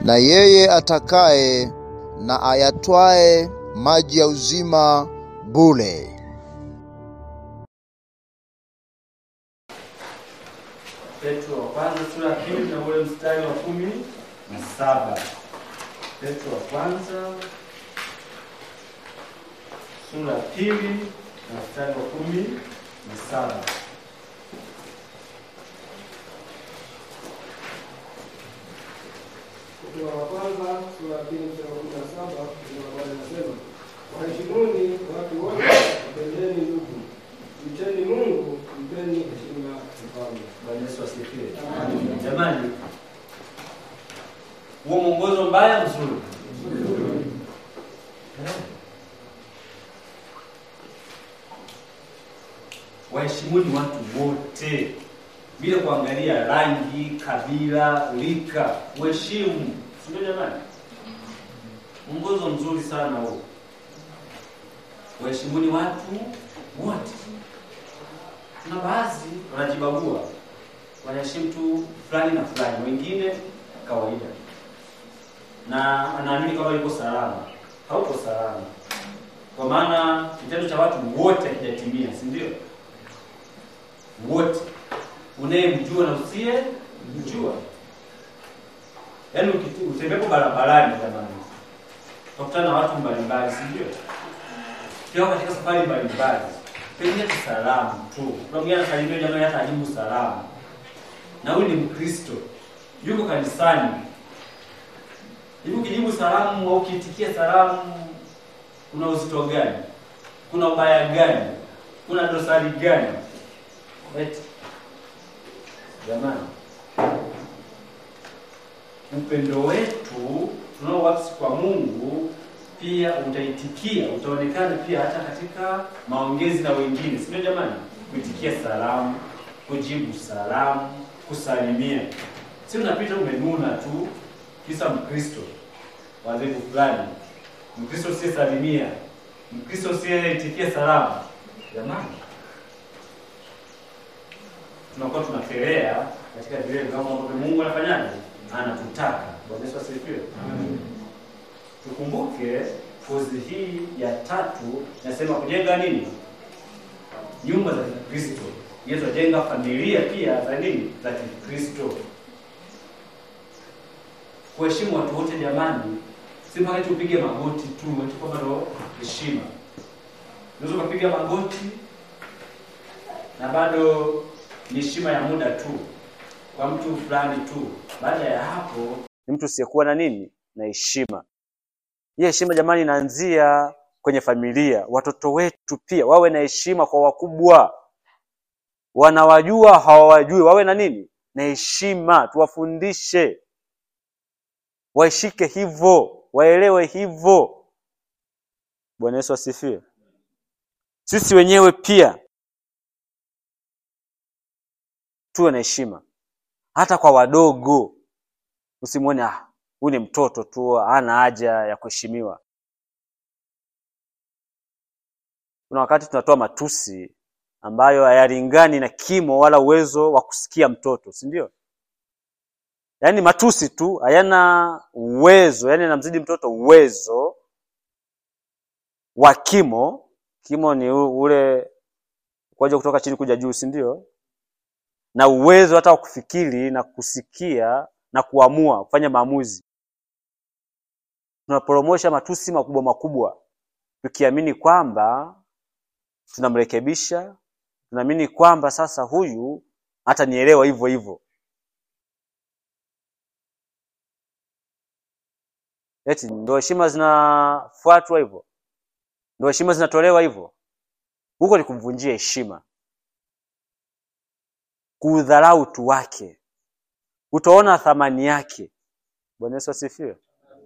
na yeye atakaye na ayatwae maji ya uzima bure. Petro wa kwanza sura ya pili na ule mstari wa kumi na saba. Petro wa kwanza sura ya pili na mstari wa kumi na saba. Petro wa kwanza sura ya pili mstari wa kumi na saba neno la Bwana linasema waheshimuni watu wote, wapendeni ndugu, mcheni Mungu, mpeni heshima mfalme. Bwana Yesu asifiwe. Jamani, huo mwongozo mbaya mzuri. Eh. Waheshimuni watu wote bila kuangalia rangi, kabila, rika. Uheshimu, si ndio jamani? Mwongozo mzuri sana huo. Waheshimuni watu wote. Kuna baadhi wanajibagua, wanaheshimu tu fulani na fulani, wengine kawaida, na anaamini kama yuko salama. Hauko salama, kwa maana kitendo cha watu wote hakijatimia, si ndio? Wote, unayemjua na usiye mjua. Yaani ukiti- utembepo barabarani, jamani, utakutana na watu mbalimbali, si ndio? Pia katika safari mbalimbali pengine tu salamu tu. Kuna mwingine anasalimia jamani, hata ajibu salamu, na huyu ni Mkristo, yuko kanisani. Hivi ukijibu salamu au ukiitikia salamu, kuna uzito gani? Kuna ubaya gani? Kuna dosari gani? Eti jamani, upendo wetu tunaowapsi kwa Mungu pia utaitikia, utaonekana pia hata katika maongezi na wengine, si ndio jamani? Kuitikia salamu, kujibu salamu, kusalimia. Si unapita umenuna tu, kisa Mkristo wa dhehebu fulani, Mkristo usiyesalimia, Mkristo usiyeitikia salamu. Jamani, tunakuwa tunakelea katika vile viwango ambavyo Mungu anafanyaje? Anatutaka. Bwana Yesu asifiwe. Tukumbuke kozi hii ya tatu nasema kujenga nini? Nyumba za Kikristo. Yesu ajenga familia pia za nini? Za Kikristo. Kuheshimu watu wote jamani, si mpaka eti upige magoti tu, eti kwamba ndo heshima. Unaweza ukapiga magoti na bado ni heshima ya muda tu kwa mtu fulani tu. Baada ya hapo ni mtu usiyekuwa na nini na heshima. Hii heshima jamani, inaanzia kwenye familia. Watoto wetu pia wawe na heshima kwa wakubwa, wanawajua hawawajui, wawe na nini na heshima. Tuwafundishe waishike hivyo, waelewe hivyo. Bwana Yesu asifiwe. Sisi wenyewe pia tuwe na heshima hata kwa wadogo. Usimwone ah, huyu ni mtoto tu, hana haja ya kuheshimiwa. Kuna wakati tunatoa matusi ambayo hayalingani na kimo wala uwezo wa kusikia mtoto, si ndio? Yaani matusi tu hayana uwezo, yaani anamzidi mtoto uwezo wa kimo. Kimo ni u- ule kuja kutoka chini kuja juu, si ndio? Na uwezo hata wa kufikiri na kusikia na kuamua kufanya maamuzi. Tunaporomosha matusi makubwa makubwa, tukiamini kwamba tunamrekebisha, tunaamini kwamba sasa huyu hatanielewa hivyo hivyo. Eti ndo heshima zinafuatwa hivyo, ndo heshima zinatolewa hivyo. Huko ni kumvunjia heshima, kuudharau utu wake, kutoona thamani yake. Bwana Yesu asifiwe.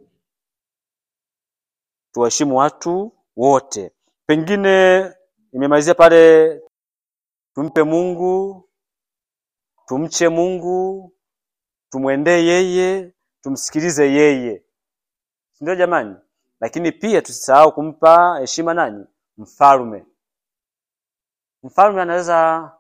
Tuwaheshimu watu wote. Pengine nimemalizia pale, tumpe Mungu, tumche Mungu, tumwendee yeye, tumsikilize yeye, si ndio jamani? Lakini pia tusisahau kumpa heshima nani? Mfalme. Mfalme anaweza,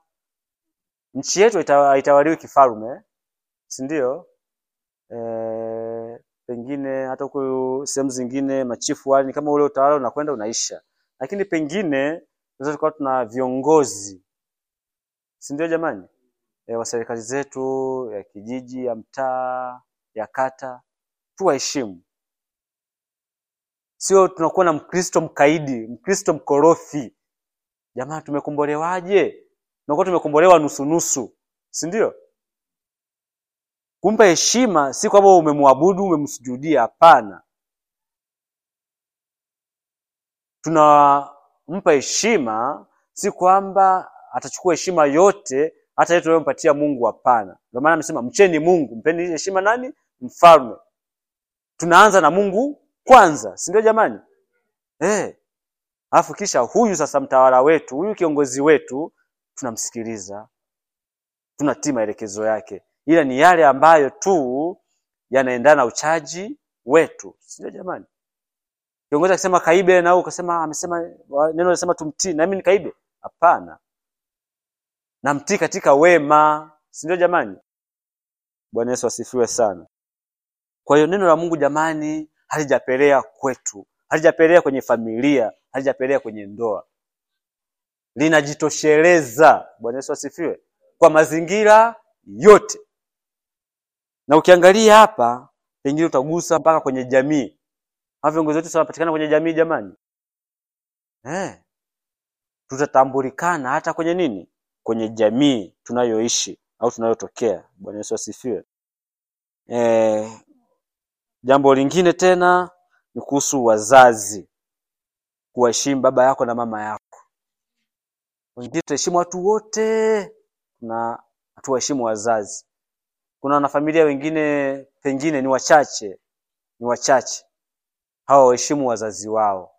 nchi yetu ita- haitawaliwi kifalme, si ndio? E, pengine hata huko sehemu zingine machifu wale ni kama ule utawala unakwenda unaisha, lakini pengine tunaweza tukawa tuna viongozi, si ndio jamani, e, wa serikali zetu ya kijiji, ya mtaa, ya kata, tuwaheshimu. Sio tunakuwa na Mkristo mkaidi, Mkristo mkorofi. Jamani, tumekombolewaje? Tunakuwa tumekombolewa nusu nusu, si ndio? Kumpa heshima si kwamba umemwabudu umemsujudia, hapana. Tunampa heshima si kwamba atachukua heshima yote hata ile tunayompatia Mungu, hapana. Ndio maana amesema mcheni Mungu, mpeni heshima nani? Mfalme. Tunaanza na Mungu kwanza, si ndio jamani? Eh. Alafu kisha huyu sasa mtawala wetu, huyu kiongozi wetu tunamsikiliza, tunatii maelekezo yake, ila ni yale ambayo tu yanaendana na uchaji wetu, si ndio jamani? Kiongozi akisema kaibe na wewe ukasema amesema neno linasema tumtii, na mimi nikaibe? Hapana, namtii katika wema, si ndio jamani? Bwana Yesu asifiwe sana. Kwa hiyo neno la Mungu jamani, halijapelea kwetu, halijapelea kwenye familia, halijapelea kwenye ndoa, linajitosheleza. Bwana Yesu asifiwe, kwa mazingira yote. Na ukiangalia hapa, pengine utagusa mpaka kwenye jamii. Hawa viongozi wetu wanapatikana kwenye jamii jamani, eh, tutatambulikana hata kwenye nini, kwenye jamii tunayoishi au tunayotokea. Bwana Yesu asifiwe. Eh, jambo lingine tena ni kuhusu wazazi, kuwaheshimu baba yako na mama yako. Wengine tunaheshimu watu wote na hatuwaheshimu wazazi. Kuna wanafamilia wengine pengine ni wachache, ni wachache hawa waheshimu wazazi wao.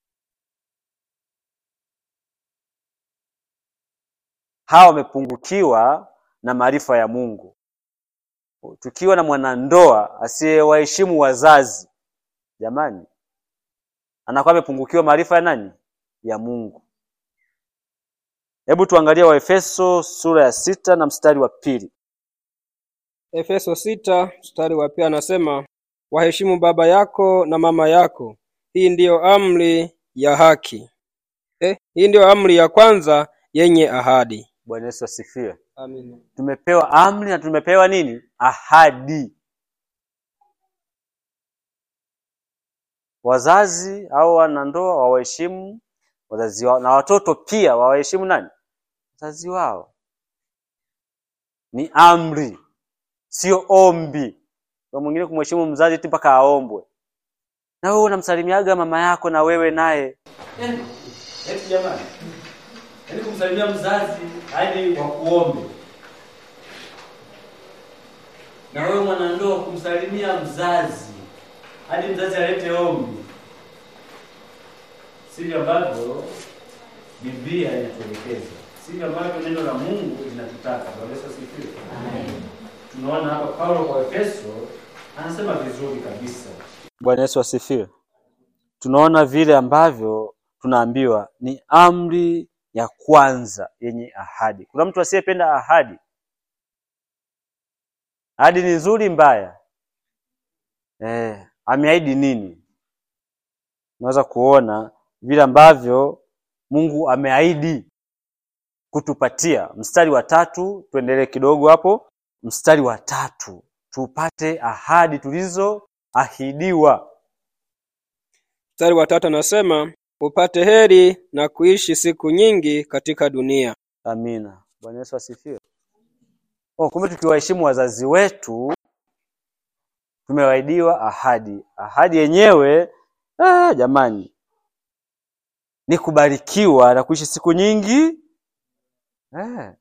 Hawa wamepungukiwa na maarifa ya Mungu. Tukiwa na mwanandoa asiyewaheshimu wazazi, jamani, anakuwa amepungukiwa maarifa ya nani? Ya Mungu. Hebu tuangalie Waefeso sura ya sita na mstari wa pili. Efeso sita mstari wa pili anasema waheshimu baba yako na mama yako, hii ndiyo amri ya haki. Eh, hii ndiyo amri ya kwanza yenye ahadi. Bwana Yesu asifiwe. Amina. Tumepewa amri na tumepewa nini? Ahadi. Wazazi au wanandoa wawaheshimu wazazi wao, na watoto pia wawaheshimu nani? Wazazi wao. Ni amri, sio ombi. Kwa mwingine kumheshimu mzazi tu mpaka aombwe. Na wewe unamsalimiaga mama yako na wewe naye eti jamani, yaani kumsalimia mzazi hadi wakuombe na wewe mwanandoa kumsalimia mzazi hadi mzazi alete ombi, sivyo ambavyo Biblia inatuelekeza, sivyo ambavyo neno la Mungu linatutaka. Bwana Yesu asifiwe. Tunaona hapa Paulo kwa Efeso anasema vizuri kabisa. Bwana Yesu asifiwe. Tunaona vile ambavyo tunaambiwa ni amri ya kwanza yenye ahadi. Kuna mtu asiyependa ahadi? Ahadi ni nzuri mbaya? Eh, ameahidi nini? Unaweza kuona vile ambavyo Mungu ameahidi kutupatia. Mstari wa tatu, tuendelee kidogo hapo. Mstari wa tatu, tupate ahadi tulizoahidiwa. Mstari wa tatu anasema upate heri na kuishi siku nyingi katika dunia. Amina. Bwana Yesu asifiwe. Oh, kumbe tukiwaheshimu wazazi wetu tumewahidiwa ahadi. Ahadi yenyewe ah, jamani ni kubarikiwa na kuishi siku nyingi eh.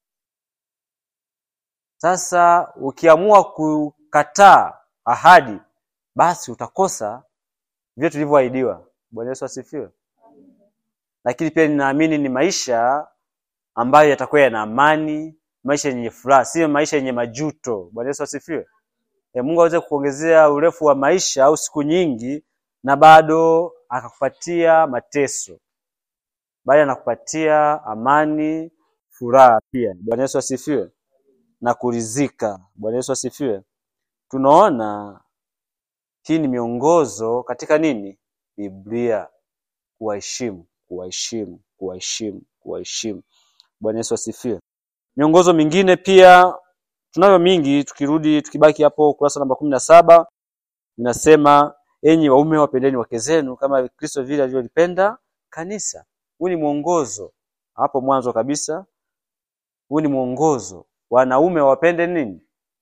Sasa ukiamua kukataa ahadi, basi utakosa vile tulivyoahidiwa. Bwana Yesu asifiwe. Lakini pia ninaamini ni maisha ambayo yatakuwa yana amani, maisha yenye furaha, sio maisha yenye majuto. Bwana Yesu asifiwe. E, Mungu aweze kuongezea urefu wa maisha au siku nyingi na bado akakupatia mateso, bali anakupatia amani, furaha pia. Bwana Yesu asifiwe, na kuridhika. Bwana Yesu asifiwe. Tunaona Hii ni miongozo katika nini? Biblia, kuwaheshimu, kuwaheshimu, kuwaheshimu, kuwaheshimu. Bwana Yesu asifiwe. Miongozo mingine pia tunayo mingi, tukirudi tukibaki hapo ukurasa namba kumi na saba inasema enyi waume wapendeni wake zenu kama Kristo vile alivyolipenda kanisa. Huu ni mwongozo hapo mwanzo kabisa, huu ni mwongozo. Wanaume wapende nini?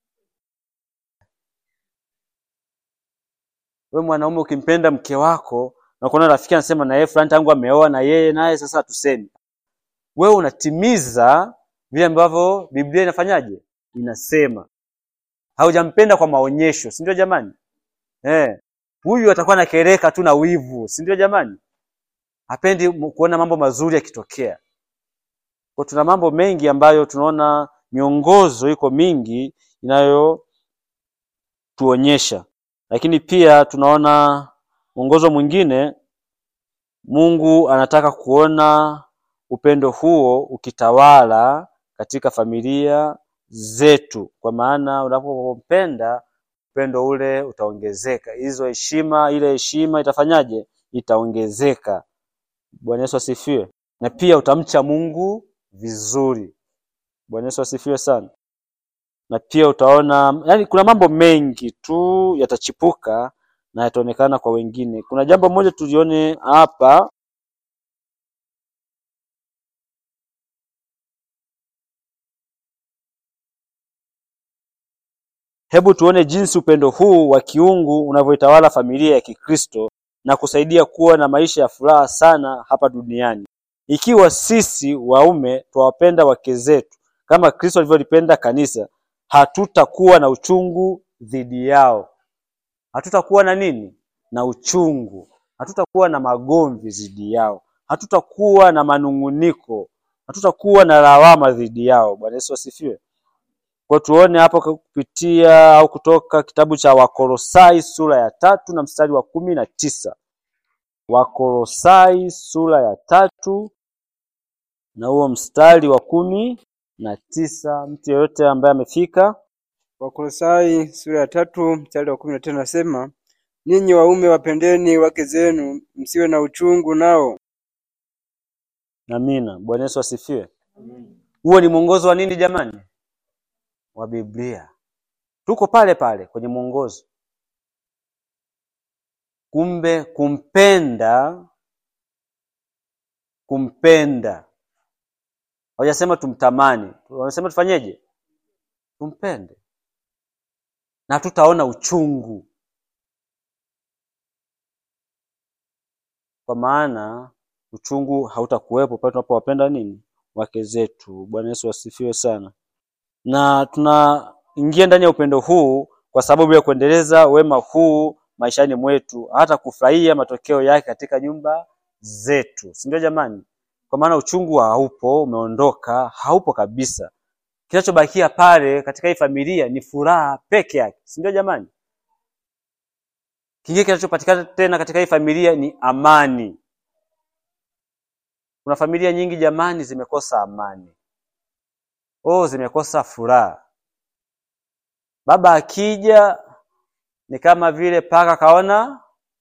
We mwanaume ukimpenda mke wako na kuona rafiki anasema na yeye fulani tangu ameoa na yeye naye sasa hatusemi, wewe unatimiza vile ambavyo Biblia inafanyaje? Inasema. Haujampenda kwa maonyesho, si ndio jamani? Eh, huyu atakuwa anakereka tu na wivu, si ndio jamani? Hapendi kuona mambo mazuri yakitokea. Kwa tuna mambo mengi ambayo tunaona miongozo iko mingi inayotuonyesha, lakini pia tunaona mwongozo mwingine, Mungu anataka kuona upendo huo ukitawala katika familia zetu, kwa maana unapompenda upendo ule utaongezeka, hizo heshima, ile heshima itafanyaje? Itaongezeka. Bwana Yesu asifiwe. Na pia utamcha Mungu vizuri. Bwana Yesu asifiwe sana. Na pia utaona, yani kuna mambo mengi tu yatachipuka na yataonekana kwa wengine. Kuna jambo moja tulione hapa Hebu tuone jinsi upendo huu wa kiungu unavyoitawala familia ya Kikristo na kusaidia kuwa na maisha ya furaha sana hapa duniani. Ikiwa sisi waume twawapenda wake zetu kama Kristo alivyolipenda kanisa, hatutakuwa na uchungu dhidi yao. Hatutakuwa na nini? Na uchungu. Hatutakuwa na magomvi dhidi yao. Hatutakuwa na manung'uniko. Hatutakuwa na lawama dhidi yao. Bwana Yesu asifiwe. Kwa tuone hapo kupitia au kutoka kitabu cha Wakolosai sura ya tatu na mstari wa kumi na tisa. Wakolosai sura ya tatu na huo mstari wa kumi na tisa. Mtu yeyote ambaye amefika, Wakolosai sura ya tatu mstari wa kumi na tano nasema, ninyi waume wapendeni wake zenu, msiwe na uchungu nao. amina. Bwana Yesu asifiwe. Huo ni mwongozo wa nini jamani? Wa Biblia. Tuko pale pale kwenye mwongozo. Kumbe kumpenda, kumpenda, hawajasema tumtamani, wanasema tufanyeje? Tumpende na tutaona uchungu, kwa maana uchungu hautakuwepo pale tunapowapenda nini wake zetu. Bwana Yesu asifiwe sana. Na tunaingia ndani ya upendo huu kwa sababu ya kuendeleza wema huu maishani mwetu, hata kufurahia matokeo yake katika nyumba zetu, si ndio jamani? Kwa maana uchungu haupo, umeondoka, haupo kabisa. Kinachobakia pale katika hii familia ni furaha peke yake, si ndio jamani? Kingine kinachopatikana tena katika hii familia ni amani. Kuna familia nyingi jamani, zimekosa amani, oh, zimekosa furaha. Baba akija ni kama vile paka kaona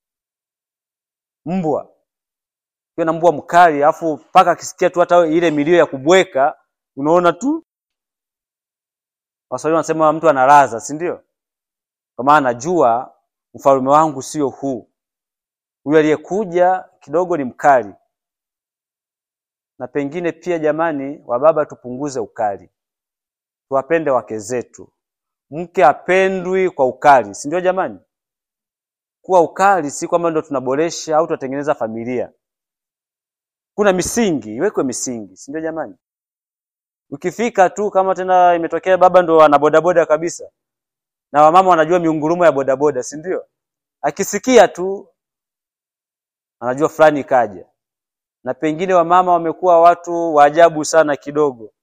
mbwa, kiwa na mbwa mkali, alafu paka akisikia tu hata ile milio ya kubweka, unaona tu Waswahili wanasema mtu analaza, si ndio? Kwa maana najua ufalme wangu sio huu. Huyu aliyekuja kidogo ni mkali. Na pengine pia jamani, wababa tupunguze ukali, tuwapende wake zetu. Mke apendwi kwa ukali, si ndio jamani? Kuwa ukali si kwamba ndo tunaboresha au tunatengeneza familia. Kuna misingi, iwekwe misingi, si ndio jamani? Ukifika tu kama tena imetokea baba ndo ana bodaboda kabisa, na wamama wanajua miungurumo ya bodaboda, si ndio? Akisikia tu anajua fulani kaja. Na pengine wamama wamekuwa watu wa ajabu sana kidogo,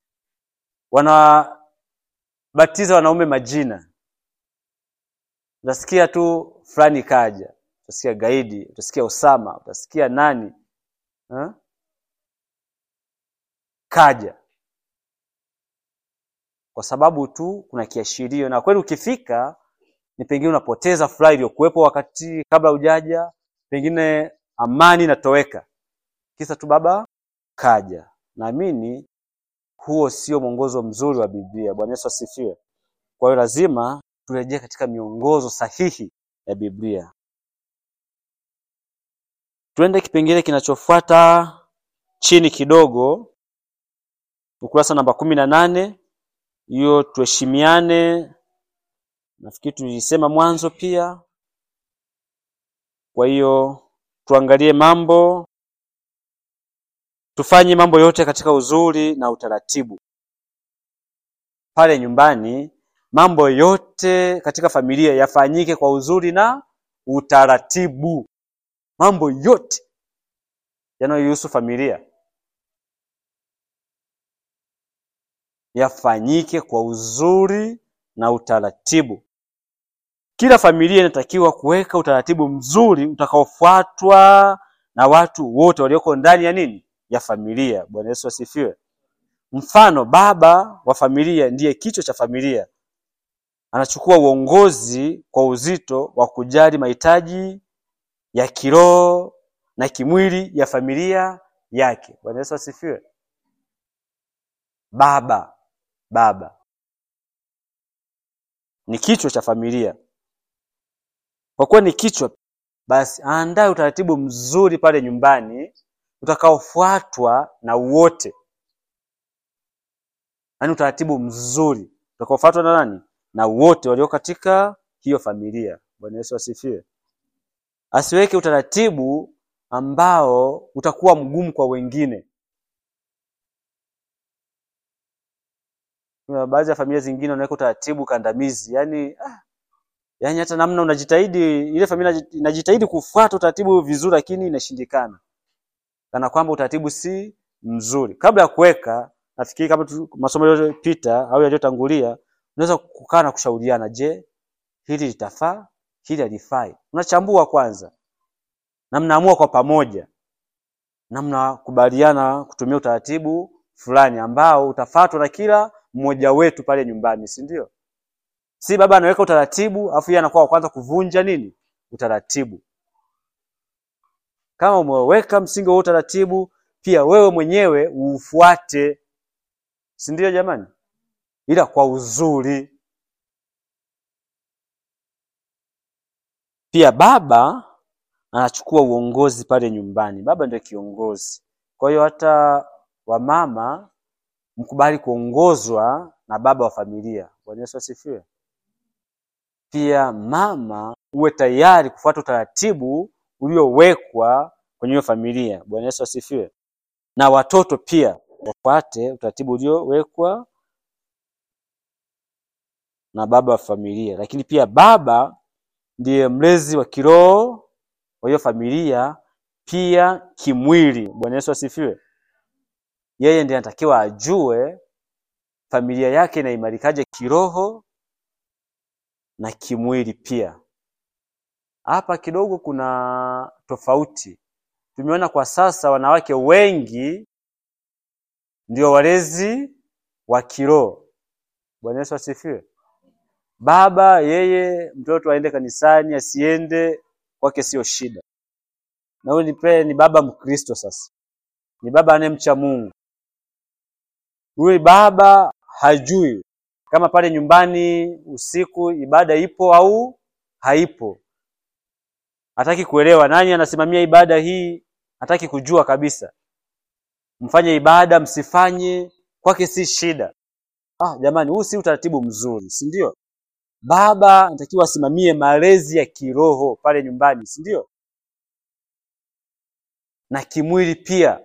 wanabatiza wanaume majina. Utasikia tu fulani kaja, utasikia gaidi, utasikia Osama, utasikia nani ha? kaja kwa sababu tu kuna kiashirio, na kweli ukifika ni pengine unapoteza furaha iliyokuwepo wakati kabla hujaja, pengine amani inatoweka, kisa tu baba kaja. Naamini huo sio mwongozo mzuri wa Biblia. Bwana Yesu asifiwe. Kwa hiyo lazima turejee katika miongozo sahihi ya Biblia. Tuende kipengele kinachofuata chini kidogo, ukurasa namba kumi na nane. Hiyo tuheshimiane, nafikiri tulisema mwanzo pia. Kwa hiyo tuangalie mambo, tufanye mambo yote katika uzuri na utaratibu. Pale nyumbani, mambo yote katika familia yafanyike kwa uzuri na utaratibu. Mambo yote yanayohusu familia yafanyike kwa uzuri na utaratibu. Kila familia inatakiwa kuweka utaratibu mzuri utakaofuatwa na watu wote walioko ndani ya nini? Ya familia. Bwana Yesu asifiwe. Mfano, baba wa familia ndiye kichwa cha familia, anachukua uongozi kwa uzito wa kujali mahitaji ya kiroho na kimwili ya familia yake. Bwana Yesu asifiwe. Baba baba ni kichwa cha familia. Kwa kuwa ni kichwa, basi aandae utaratibu mzuri pale nyumbani utakaofuatwa na wote, yaani utaratibu mzuri utakaofuatwa na nani? Na wote walio katika hiyo familia. Bwana Yesu asifiwe. Asiweke utaratibu ambao utakuwa mgumu kwa wengine. Kuna baadhi ya familia zingine wanaweka utaratibu kandamizi, yaani ah, yaani hata namna unajitahidi, ile familia inajitahidi kufuata utaratibu vizuri, lakini inashindikana, kana kwamba utaratibu si mzuri. Kabla ya kuweka, nafikiri kama tu, masomo yaliyopita au yaliyotangulia, unaweza kukaa na kushauriana, je, hili litafaa, hili halifai. Unachambua kwanza na mnaamua kwa pamoja na mnakubaliana kutumia utaratibu fulani ambao utafuatwa na kila mmoja wetu pale nyumbani, si ndio? Si baba anaweka utaratibu afu yeye anakuwa wa kwanza kuvunja nini utaratibu. Kama umeweka msingi wa utaratibu, pia wewe mwenyewe uufuate, si ndio jamani? Ila kwa uzuri. Pia baba anachukua uongozi pale nyumbani. Baba ndio kiongozi. Kwa hiyo hata wamama mkubali kuongozwa na baba wa familia. Bwana Yesu asifiwe. Pia mama uwe tayari kufuata utaratibu uliowekwa kwenye hiyo familia. Bwana Yesu asifiwe. Na watoto pia wafuate utaratibu uliowekwa na baba wa familia. Lakini pia baba ndiye mlezi wa kiroho wa hiyo familia, pia kimwili. Bwana Yesu asifiwe. Yeye ndiye anatakiwa ajue familia yake inaimarikaje kiroho na kimwili pia. Hapa kidogo kuna tofauti. Tumeona kwa sasa wanawake wengi ndio walezi wa kiroho. Bwana Yesu asifiwe. Baba yeye mtoto aende kanisani asiende kwake sio shida, na huyu ni ni baba Mkristo. Sasa ni baba anayemcha Mungu. Huyu baba hajui kama pale nyumbani usiku ibada ipo au haipo, hataki kuelewa nani anasimamia ibada hii, hataki kujua kabisa. Mfanye ibada msifanye, kwake si shida. Ah, jamani, huu si utaratibu mzuri, si ndio? Baba anatakiwa asimamie malezi ya kiroho pale nyumbani, si ndio? Na kimwili pia.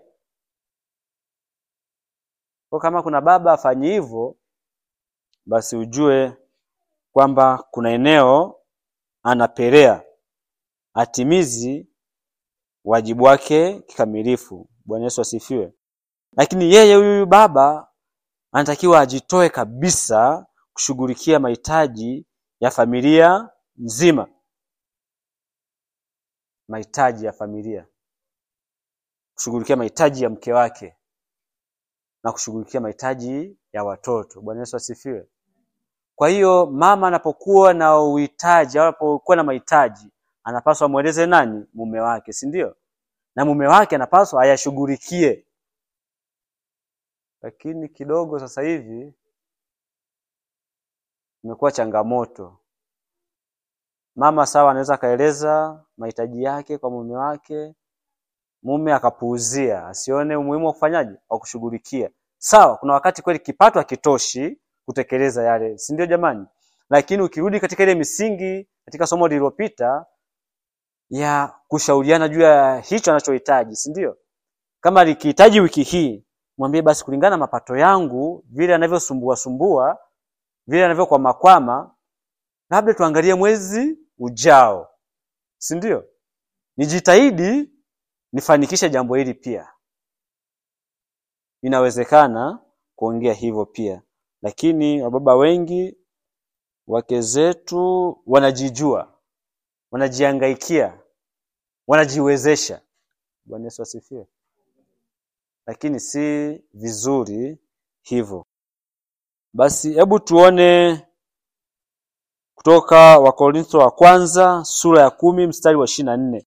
Kwa kama kuna baba afanye hivyo, basi ujue kwamba kuna eneo anapelea, atimizi wajibu wake kikamilifu. Bwana Yesu asifiwe. Lakini yeye huyu baba anatakiwa ajitoe kabisa kushughulikia mahitaji ya familia nzima, mahitaji ya familia, kushughulikia mahitaji ya mke wake na kushughulikia mahitaji ya watoto. Bwana Yesu asifiwe. Kwa hiyo mama anapokuwa na uhitaji au anapokuwa na mahitaji, anapaswa amweleze nani? Mume wake, si ndio? Na mume wake anapaswa ayashughulikie. Lakini kidogo sasa hivi imekuwa changamoto. Mama sawa, anaweza akaeleza mahitaji yake kwa mume wake, mume akapuuzia, asione umuhimu wa kufanyaje, wa kushughulikia. Sawa, kuna wakati kweli kipato hakitoshi kutekeleza yale, si ndio jamani? Lakini ukirudi katika ile misingi katika somo lililopita ya kushauriana juu ya hicho anachohitaji, si ndio? Kama likihitaji wiki hii, mwambie basi, kulingana na mapato yangu, vile anavyosumbua sumbua, vile anavyokwama kwama, labda tuangalie mwezi ujao, si ndio? Nijitahidi nifanikishe jambo hili pia. Inawezekana kuongea hivyo pia, lakini wababa wengi, wake zetu wanajijua, wanajihangaikia, wanajiwezesha. Bwana Yesu asifiwe. Lakini si vizuri hivyo. Basi hebu tuone kutoka Wakorintho wa kwanza sura ya kumi mstari wa ishirini na nne.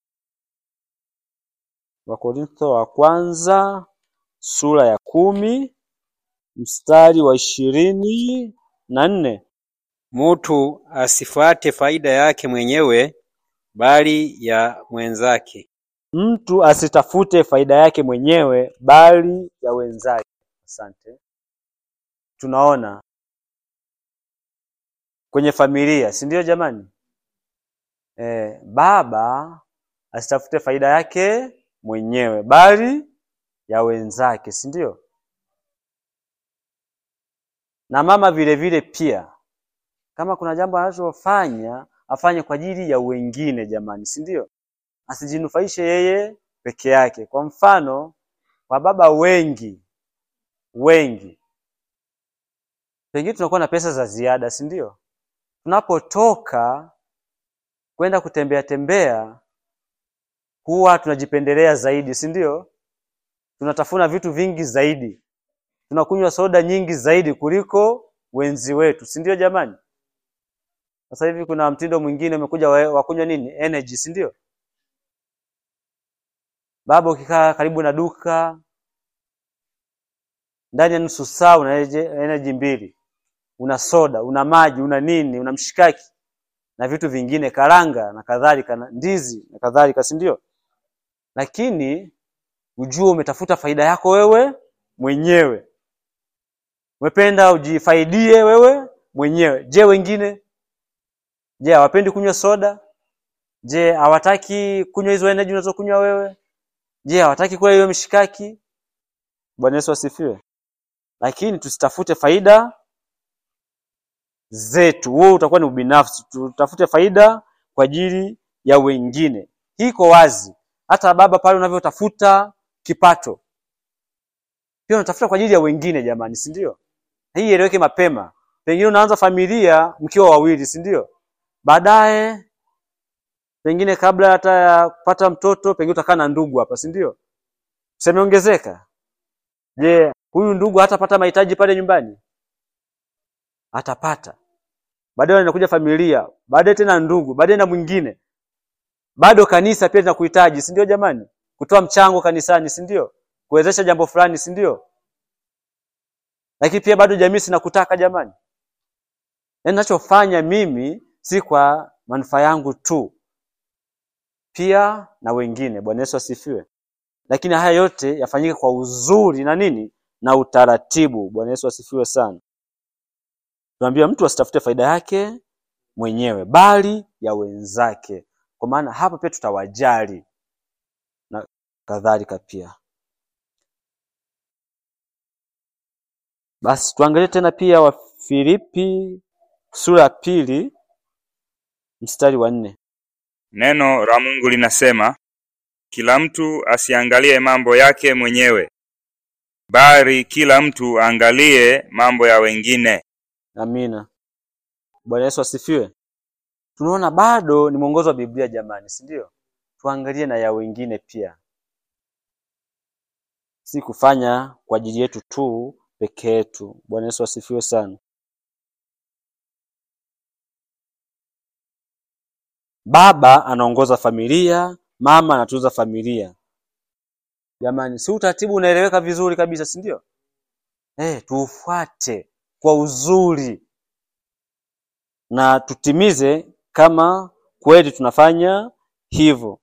Wakorintho wa kwanza sura ya kumi mstari wa ishirini na nne. Mutu asifuate faida yake mwenyewe bali ya mwenzake. Mtu asitafute faida yake mwenyewe bali ya wenzake. Asante. Tunaona kwenye familia, si ndio jamani? Eh, baba asitafute faida yake mwenyewe bali ya wenzake, si ndio? Na mama vile vile pia, kama kuna jambo anachofanya afanye kwa ajili ya wengine, jamani, si ndio? Asijinufaishe yeye peke yake. Kwa mfano, kwa baba wengi wengi, pengine tunakuwa na pesa za ziada, si ndio? Tunapotoka kwenda kutembea tembea, huwa tunajipendelea zaidi, si ndio? Tunatafuna vitu vingi zaidi, tunakunywa soda nyingi zaidi kuliko wenzi wetu, si ndio jamani? Sasa hivi kuna mtindo mwingine umekuja wa wa kunywa nini, energy, si ndio? Baba, ukikaa karibu na duka ndani ya nusu saa una eje- energy mbili, una soda, una maji, una nini, una mshikaki na vitu vingine, karanga na kadhalika, na ndizi na kadhalika, si ndio? Lakini ujue umetafuta faida yako wewe mwenyewe, umependa ujifaidie wewe mwenyewe. Je, wengine? Je, hawapendi kunywa soda? Je, hawataki kunywa hizo energy unazokunywa wewe? Je, hawataki kula hiyo mishikaki? Bwana Yesu asifiwe. Lakini tusitafute faida zetu, huo utakuwa ni ubinafsi. Tutafute faida kwa ajili ya wengine. Hii iko wazi, hata baba pale unavyotafuta kipato, pia unatafuta kwa ajili ya wengine, jamani, si ndio? Hii ieleweke mapema. Pengine unaanza familia mkiwa wawili, si ndio? Baadaye pengine kabla hata ya kupata mtoto, pengine utakaa na ndugu hapa, si ndio? Semeongezeka. Je, huyu ndugu hatapata mahitaji pale nyumbani? Atapata. Baadaye inakuja familia, baadaye tena ndugu, baadaye na mwingine. Bado kanisa pia linakuhitaji, si ndio jamani? Kutoa mchango kanisani, si ndio? Kuwezesha jambo fulani, si ndio? Lakini pia bado jamii sinakutaka jamani. Yaani ninachofanya mimi si kwa manufaa yangu tu, pia na wengine. Bwana Yesu asifiwe. Lakini haya yote yafanyike kwa uzuri na nini na utaratibu. Bwana Yesu asifiwe sana. Tunaambia mtu asitafute faida yake mwenyewe bali ya wenzake, kwa maana hapa pia tutawajali na kadhalika pia. Basi tuangalie tena pia Wafilipi sura ya pili mstari wa nne. Neno la Mungu linasema, kila mtu asiangalie mambo yake mwenyewe, bali kila mtu aangalie mambo ya wengine. Amina. Bwana Yesu asifiwe. Tunaona bado ni mwongozo wa Biblia jamani, si ndio? Tuangalie na ya wengine pia, si kufanya kwa ajili yetu tu peke yetu. Bwana Yesu asifiwe sana. baba anaongoza familia, mama anatunza familia. Jamani, si utaratibu unaeleweka vizuri kabisa, si ndio? Eh, tuufuate kwa uzuri na tutimize kama kweli tunafanya hivyo.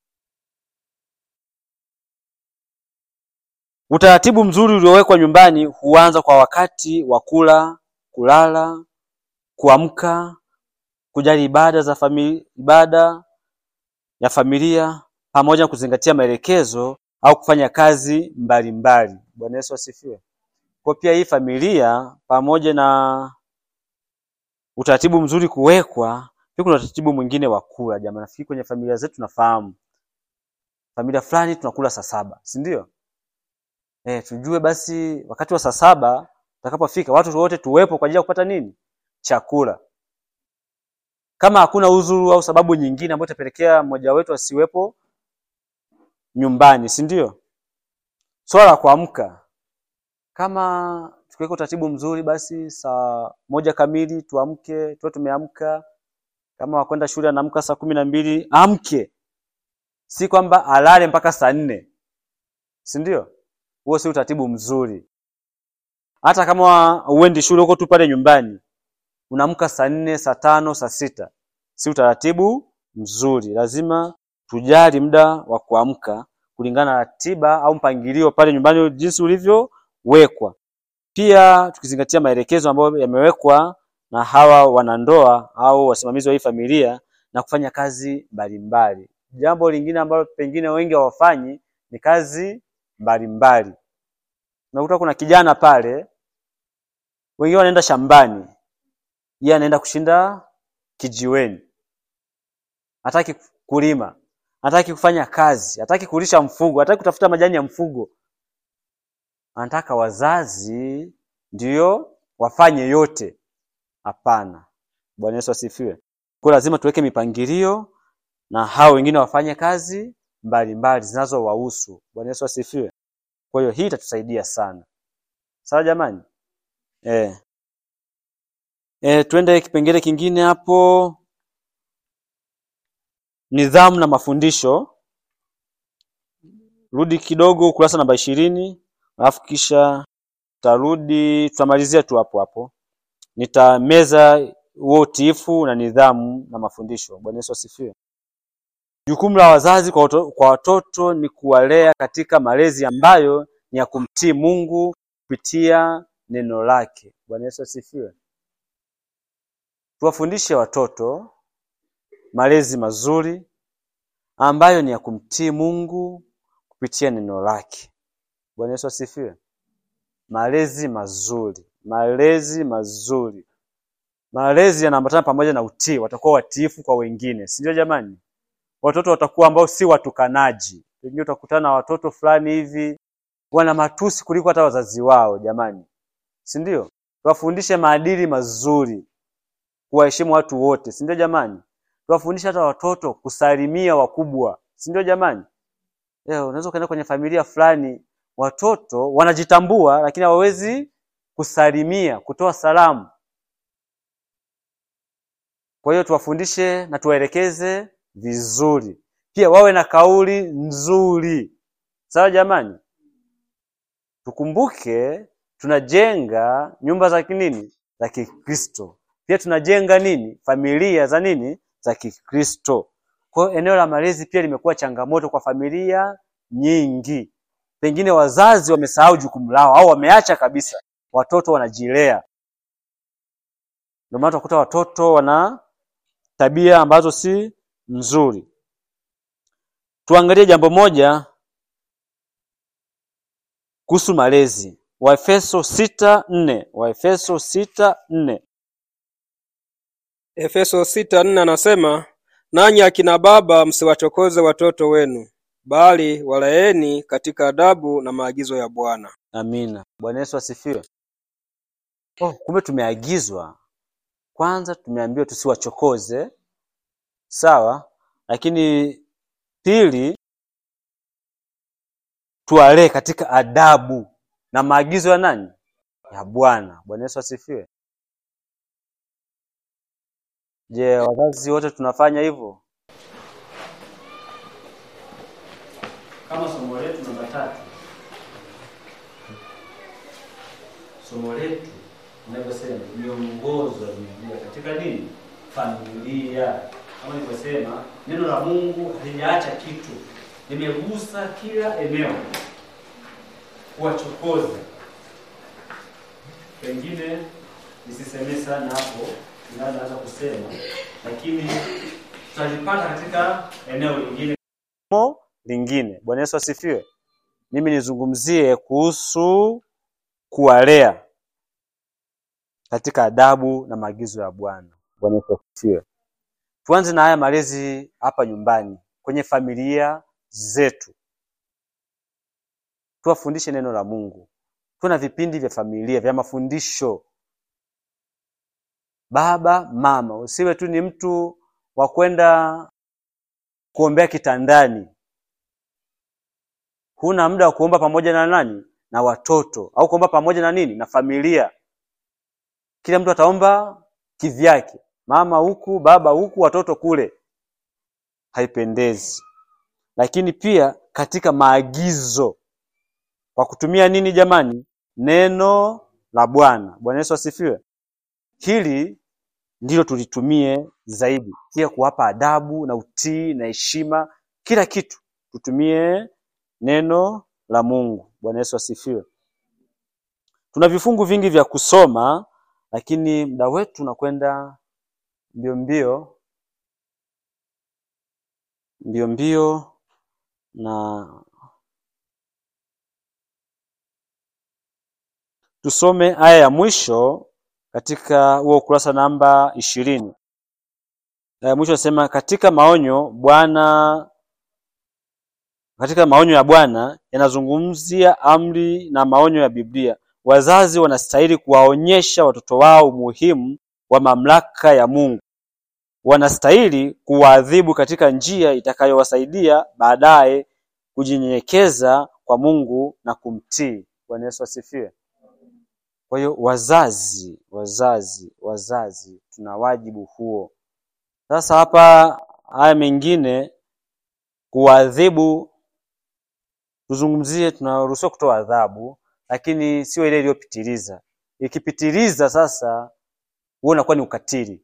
Utaratibu mzuri uliowekwa nyumbani huanza kwa wakati wa kula, kulala, kuamka, kujali ibada za familia, ibada ya familia pamoja na kuzingatia maelekezo au kufanya kazi mbalimbali. Bwana Yesu asifiwe. Kwa pia hii familia pamoja na utaratibu mzuri kuwekwa, pia kuna utaratibu mwingine wa kula. Jamani, nafikiri kwenye familia zetu tunafahamu familia fulani tunakula saa saba, si ndio? Eh, tujue basi wakati wa saa saba utakapofika watu wote tuwepo kwa ajili ya kupata nini? Chakula. Kama hakuna udhuru au sababu nyingine ambayo itapelekea mmoja wetu asiwepo nyumbani, si ndio? Swala la kuamka, kama tukiweka utaratibu mzuri, basi saa moja kamili tuamke, tuwe tumeamka. Kama wakwenda shule anaamka saa kumi na mbili amke, si kwamba alale mpaka saa nne, si ndio? Huo si utaratibu mzuri. Hata kama uendi shule huko tu pale nyumbani, unaamka saa nne, saa tano, saa sita, si utaratibu mzuri. Lazima tujali muda wa kuamka kulingana na ratiba au mpangilio pale nyumbani jinsi ulivyowekwa. Pia tukizingatia maelekezo ambayo yamewekwa na hawa wanandoa au wasimamizi wa hii familia na kufanya kazi mbalimbali. Jambo lingine ambalo pengine wengi hawafanyi ni kazi mbalimbali. Unakuta kuna kijana pale, wengine wanaenda shambani, yeye anaenda kushinda kijiweni, hataki kulima, hataki kufanya kazi, hataki kulisha mfugo, hataki kutafuta majani ya mfugo. Anataka wazazi ndiyo wafanye yote. Hapana. Bwana Yesu asifiwe. Kwa lazima tuweke mipangilio na hao wengine wafanye kazi mbalimbali zinazowahusu. Bwana Yesu asifiwe. Kwa hiyo hii itatusaidia sana. Sawa jamani? Eh. Eh, twende kipengele kingine hapo. Nidhamu na mafundisho. Rudi kidogo ukurasa namba ishirini, alafu kisha tutarudi, tutamalizia tu hapo hapo. Nitameza huo utiifu na nidhamu na mafundisho. Bwana Yesu asifiwe. Jukumu la wazazi kwa watoto, kwa watoto ni kuwalea katika malezi ambayo ni ya kumtii Mungu kupitia neno lake. Bwana Yesu asifiwe. Tuwafundishe watoto malezi mazuri ambayo ni ya kumtii Mungu kupitia neno lake. Bwana Yesu asifiwe. Malezi mazuri, malezi mazuri, malezi yanaambatana pamoja na utii. Watakuwa watiifu kwa wengine, si ndio jamani? Watoto watakuwa ambao si watukanaji. Pengine utakutana na watoto fulani hivi wana matusi kuliko hata wazazi wao, jamani, si ndio? Tuwafundishe maadili mazuri, kuwaheshimu watu wote, si ndio jamani? Tuwafundishe hata watoto kusalimia wakubwa, si ndio jamani? Leo unaweza ukaenda kwenye familia fulani, watoto wanajitambua, lakini hawawezi kusalimia, kutoa salamu. Kwa hiyo tuwafundishe na tuwaelekeze vizuri, pia wawe na kauli nzuri. Sawa jamani? Tukumbuke tunajenga nyumba za kinini za Kikristo, pia tunajenga nini familia za nini za Kikristo. Kwa hiyo eneo la malezi pia limekuwa changamoto kwa familia nyingi. Pengine wazazi wamesahau jukumu lao au wameacha kabisa, watoto wanajilea. Ndio maana utakuta watoto wana tabia ambazo si nzuri. Tuangalie jambo moja kuhusu malezi. Waefeso sita nne Waefeso sita nne Efeso sita nne anasema nanyi akina baba msiwachokoze watoto wenu, bali walaeni katika adabu na maagizo ya Bwana. Amina. Bwana Yesu asifiwe. Oh, kumbe tumeagizwa kwanza, tumeambiwa tusiwachokoze, sawa, lakini pili, tuwalee katika adabu na maagizo ya nani? Ya Bwana. Bwana Yesu asifiwe. Je, wazazi wote tunafanya hivyo? kama somo letu namba tatu, somo letu inavyosema miongozo ya Biblia katika nini? Familia. Kama nilivyosema, neno la Mungu halijaacha kitu, limegusa kila eneo, kuwachokoza. Pengine nisisemee sana hapo, ingawa naweza kusema, lakini tutalipata katika eneo lingine. somo lingine. Bwana Yesu asifiwe. Mimi nizungumzie kuhusu kuwalea katika adabu na maagizo ya Bwana. Bwana Yesu asifiwe. Tuanze na haya malezi hapa nyumbani, kwenye familia zetu. Tuwafundishe neno la Mungu. Tuwe na vipindi vya familia vya mafundisho. Baba, mama, usiwe tu ni mtu wa kwenda kuombea kitandani. Huna muda wa kuomba pamoja na nani? Na watoto, au kuomba pamoja na nini? Na familia. Kila mtu ataomba kivyake, mama huku, baba huku, watoto kule. Haipendezi. Lakini pia katika maagizo, kwa kutumia nini jamani? Neno la Bwana. Bwana Yesu asifiwe. Hili ndilo tulitumie zaidi, pia kuwapa adabu na utii na heshima, kila kitu tutumie neno la Mungu. Bwana Yesu asifiwe. Tuna vifungu vingi vya kusoma, lakini muda wetu unakwenda mbio mbio mbio mbio, na tusome aya ya mwisho katika huo ukurasa namba ishirini. Aya ya mwisho nasema katika maonyo Bwana katika maonyo ya Bwana yanazungumzia amri na maonyo ya Biblia. Wazazi wanastahili kuwaonyesha watoto wao umuhimu wa mamlaka ya Mungu. Wanastahili kuwaadhibu katika njia itakayowasaidia baadaye kujinyenyekeza kwa Mungu na kumtii. Bwana Yesu asifiwe. Kwa hiyo wazazi, wazazi, wazazi tuna wajibu huo. Sasa hapa haya mengine kuwaadhibu tuzungumzie, tunaruhusiwa kutoa adhabu, lakini sio ile iliyopitiliza. Ikipitiliza sasa, huo unakuwa ni ukatili.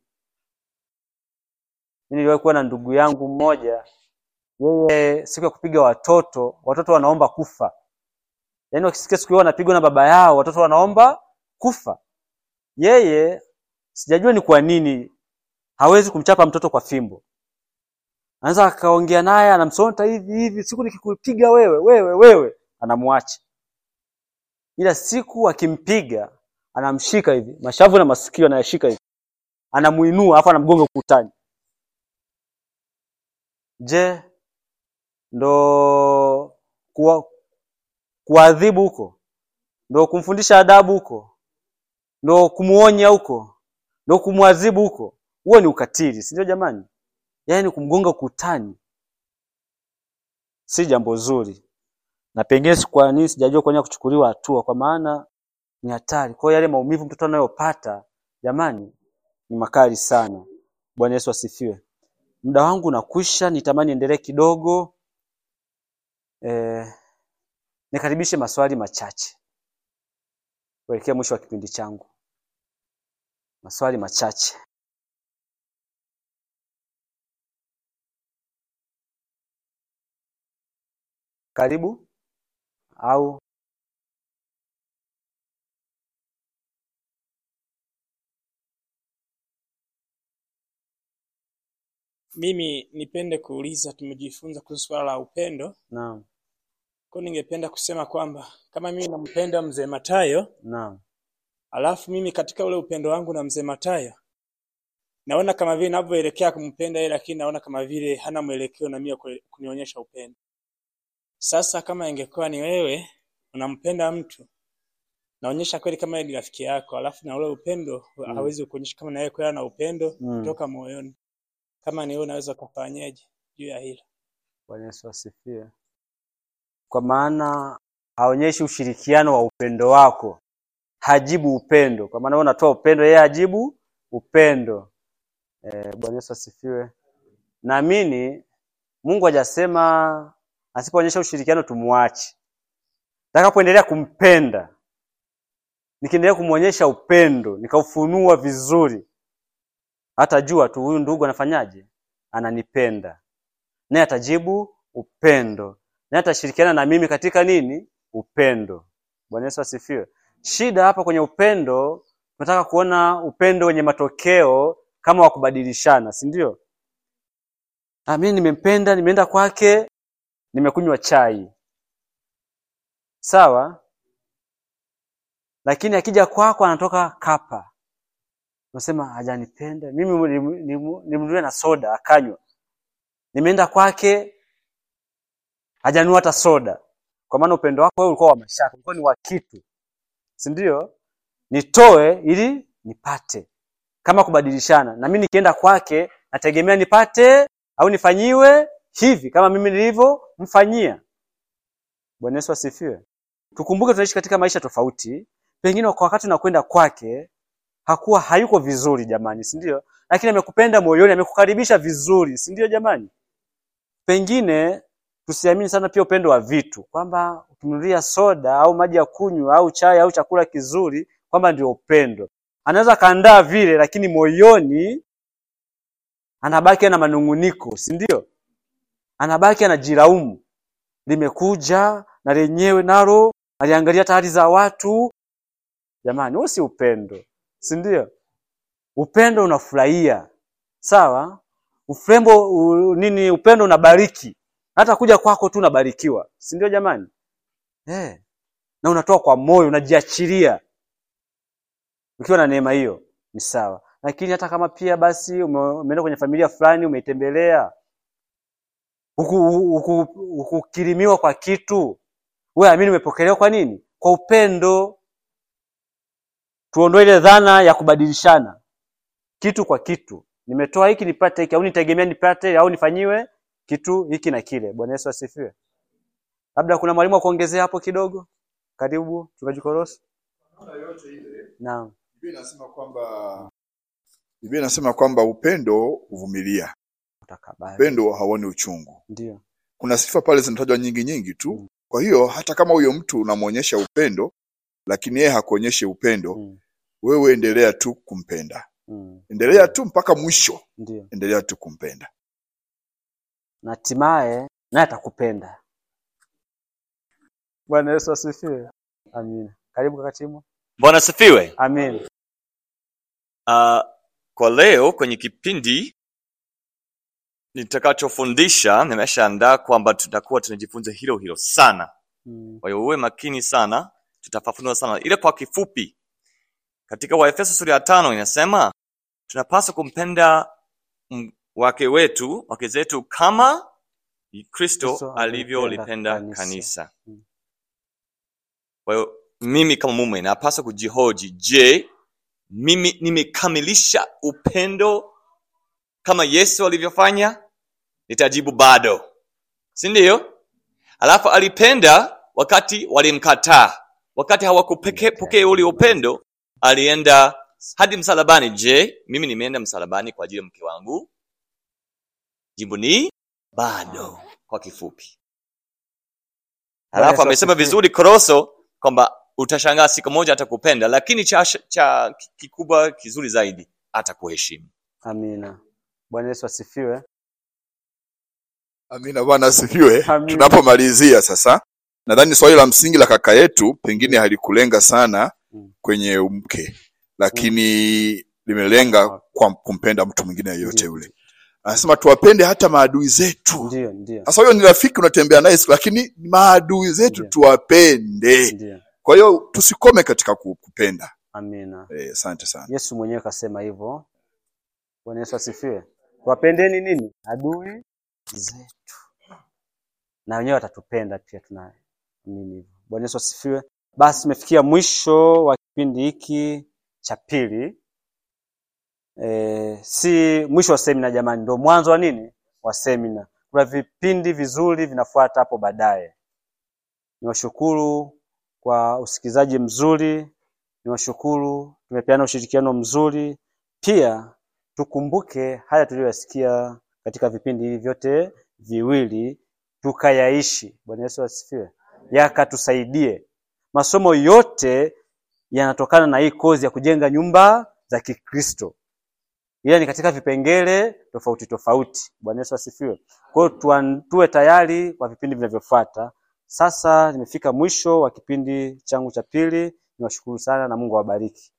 Mimi niliwahi kuwa na ndugu yangu mmoja, yeye siku ya kupiga watoto, watoto wanaomba kufa. Yaani wakisikia siku hiyo wanapigwa na baba yao, watoto wanaomba kufa. Yeye sijajua ni kwa nini hawezi kumchapa mtoto kwa fimbo. Anaweza akaongea naye, anamsonta hivi hivi, siku nikikupiga wewe wewe wewe, anamwacha. Ila siku akimpiga, anamshika hivi mashavu na masikio, anayashika hivi, anamuinua afu anamgonga ukutani. Je, ndo kuwa kuadhibu huko? Ndo kumfundisha adabu huko? Ndo kumuonya huko? Ndo kumwadhibu huko? Huo ni ukatili, si ndio jamani? Yaani kumgonga ukutani si jambo zuri, na pengine si kwa nini sijajua kwa nini kuchukuliwa hatua, kwa maana ni hatari. Kwa hiyo yale maumivu mtoto anayopata jamani, ni makali sana. Bwana Yesu asifiwe. Muda wangu unakwisha, nitamani endelee kidogo. Eh, nikaribishe maswali machache kuelekea mwisho wa kipindi changu. Maswali machache. Karibu au Mimi nipende kuuliza, tumejifunza kuhusu swala la upendo. naam, Kwa hiyo ningependa kusema kwamba kama mimi nampenda mzee Matayo, naam, alafu mimi katika ule upendo wangu na mzee Matayo naona kama vile ninavyoelekea kumpenda yeye, lakini naona kama vile hana mwelekeo na mimi wa kue- kunionyesha upendo. Sasa kama ingekuwa ni wewe unampenda mtu, naonyesha kweli kama yeye ni rafiki yako, alafu na ule upendo hawezi kuonyesha kama na yeye kweli ana upendo Mm. kutoka moyoni. Kama ni wewe unaweza ukafanyaje juu ya hilo? Bwana Yesu asifiwe. Kwa maana haonyeshi ushirikiano wa upendo wako, hajibu upendo. Kwa maana wewe unatoa upendo, yeye hajibu upendo. Eh, Bwana Yesu asifiwe. Naamini Mungu hajasema Asipoonyesha ushirikiano tumuache. Nitakapoendelea kumpenda, nikiendelea kumwonyesha upendo, nikaufunua vizuri, hatajua tu huyu ndugu anafanyaje, ananipenda, naye atajibu upendo, naye atashirikiana na mimi katika nini? Upendo. Bwana Yesu asifiwe. Shida hapa kwenye upendo, tunataka kuona upendo wenye matokeo kama wa kubadilishana, si ndio? Ah, mimi nimempenda, nimeenda kwake, nimekunywa chai, sawa, lakini akija kwako anatoka kapa, unasema hajanipenda mimi, nimu- nimu- nimnunulie na soda akanywa. Nimeenda kwake hajanunua hata soda, kwa maana upendo wako wewe ulikuwa wa mashaka, ulikuwa ni wa kitu, si ndio? Nitoe ili nipate, kama kubadilishana. Na mimi nikienda kwake nategemea nipate au nifanyiwe hivi kama mimi nilivyomfanyia. Bwana Yesu asifiwe. Tukumbuke tunaishi katika maisha tofauti. Pengine kwa wakati unakwenda kwake hakuwa hayuko vizuri jamani, si ndio? Lakini amekupenda moyoni, amekukaribisha vizuri, si ndio jamani? Pengine tusiamini sana pia upendo wa vitu, kwamba ukimnunulia soda au maji ya kunywa au chai au chakula kizuri kwamba ndio upendo. Anaweza kaandaa vile, lakini moyoni anabaki na manunguniko, si ndio? Anabaki anajilaumu, limekuja na lenyewe nalo aliangalia tayari za watu. Jamani, huo si upendo, si ndio? Upendo unafurahia, sawa. Ufrembo u, nini, upendo unabariki, hata kuja kwako tu unabarikiwa, si ndio jamani? Eh, na unatoa kwa moyo, unajiachilia ukiwa na neema hiyo, ni sawa. Lakini hata kama pia basi ume- umeenda kwenye familia fulani, umeitembelea huku- huku- hukukirimiwa kwa kitu, wewe amini umepokelewa kwa nini? Kwa upendo. Tuondoe ile dhana ya kubadilishana kitu kwa kitu, nimetoa hiki nipate hiki, au nitegemea nipate au nifanyiwe kitu hiki na kile. Bwana Yesu asifiwe. Labda kuna mwalimu wa kuongezea hapo kidogo? Karibu mchungaji Korosi. Naam. Biblia inasema kwamba Biblia inasema kwamba upendo huvumilia, Utakabali. upendo hauoni uchungu. Ndio. Kuna sifa pale zinatajwa nyingi nyingi tu. Kwa hiyo hata kama huyo mtu unamwonyesha upendo, lakini yeye hakuonyeshi upendo, Mm. wewe endelea tu kumpenda, Mm. endelea tu mpaka mwisho, Ndio. endelea tu kumpenda. Na hatimaye naye atakupenda. Bwana Yesu asifiwe. Amina. Karibu kaka Timo. Bwana asifiwe. Amin. Uh, kwa leo kwenye kipindi nitakachofundisha nimeshaandaa kwamba tutakuwa tunajifunza hilo hilo sana. Mm. Kwa hiyo uwe makini sana, tutafafanua sana. Ile kwa kifupi, katika Waefeso sura ya tano inasema tunapaswa kumpenda m- wake wetu wake zetu kama Kristo Kristo alivyolipenda alivyolipenda kanisa. kanisa. Mm. Kwa hiyo mimi kama mume napaswa kujihoji, je, mimi nimekamilisha upendo kama Yesu alivyofanya? Nitajibu bado, si ndio? Alafu alipenda wakati walimkataa, wakati hawakupokea ule upendo, alienda hadi msalabani. Je, mimi nimeenda msalabani kwa ajili ya mke wangu? Jibu ni bado, kwa kifupi. Alafu Yesu amesema asifiwe. vizuri Koroso kwamba utashangaa siku moja atakupenda, lakini cha, cha kikubwa kizuri zaidi atakuheshimu. Amina. Bwana Yesu asifiwe. Amina, Bwana asifiwe. Amina. Tunapomalizia sasa, nadhani swali la msingi la kaka yetu pengine halikulenga sana Mm. kwenye mke, lakini limelenga kwa kumpenda mtu mwingine yeyote Ndio. yule. Anasema tuwapende hata maadui zetu. Ndio, ndio. Sasa huyo ni rafiki unatembea naye, lakini maadui zetu Ndio. tuwapende. Ndio. Kwa hiyo tusikome katika ku- kupenda. Amina. Eh, Asante sana. Yesu mwenyewe kasema hivyo. Bwana Yesu asifiwe. Wapendeni nini? Adui zetu. Na wenyewe watatupenda pia tunaamini hivyo. Bwana Yesu asifiwe. Basi tumefikia mwisho wa kipindi hiki cha pili. E, si mwisho wa semina jamani, ndio mwanzo wa nini? Wa semina. Kuna vipindi vizuri vinafuata hapo baadaye. Niwashukuru kwa usikilizaji mzuri, niwashukuru, tumepeana ushirikiano mzuri. Pia tukumbuke haya tuliyoyasikia katika vipindi hivi vyote viwili, tukayaishi. Bwana Yesu asifiwe, yakatusaidie. Masomo yote yanatokana na hii kozi ya kujenga nyumba za Kikristo, ila ni katika vipengele tofauti tofauti. Bwana Yesu asifiwe. Kwa hiyo tuan- tuwe tayari kwa vipindi vinavyofuata. Sasa nimefika mwisho wa kipindi changu cha pili. Niwashukuru sana na Mungu awabariki.